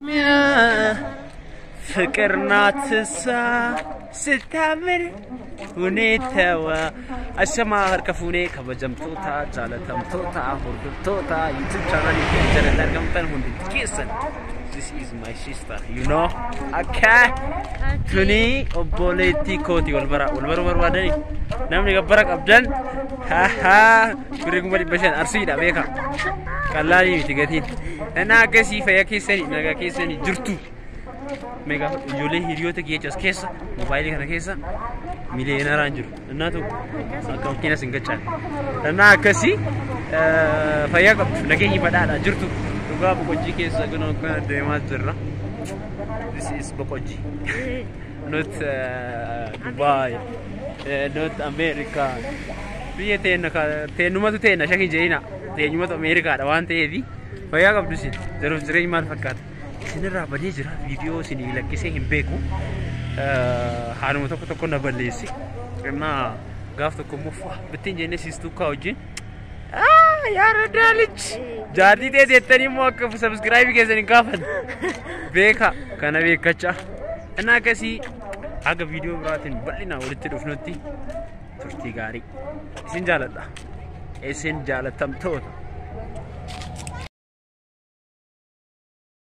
ፍቅር ናት እሷ ስታምር ሁኔታዋ አሸማ harka fuunee kabajamtoota jaalatamtoota hordoftoota youtube channel jalatti argamtan hundi keessan this is my sister you know akka tuni obboleettii kooti wal bara wal baruu barbaadani namni gabbara qabdan haha birri kuma dhibba shan arsiidha beeka qallaalii miti gatiin innaa akkasii fayyaa keessanii nagaa keessanii jirtu meeqa ijoollee hiriyoota geechas keessa moobaayilii kana keessa miliyeenaraan jiru innaa tokko akka makiinas hin gachaane innaa akkasii fayyaa qabdu nageenyi badhaadha jirtu dhugaa boqojjii keessa kun akka deemaa jirra this is boqojjii not uh, Dubai uh, not America biyya teenna teennumatu teenna shakin jeena teenyumatu Ameerikaadha waan ta'eefi fayyaa qabdu isin jiruuf jireenyi maal fakkaata isinirraa badee jira viidiyoo isinii lakkisee hin beeku haaluma tokko tokko na balleessi innaa gaaf tokko immoo fu'a bittiin jennee siistuu kaa wajjin yaara daalichi jaartii ta'e jettanii immoo akka sabskiraayibii keessan hin gaafan beeka kana beekachaa innaa akkasii haga viidiyoo biraatiin bal'inaan walitti dhufnutti turtii gaarii isin jaaladha isin jaalatamtoota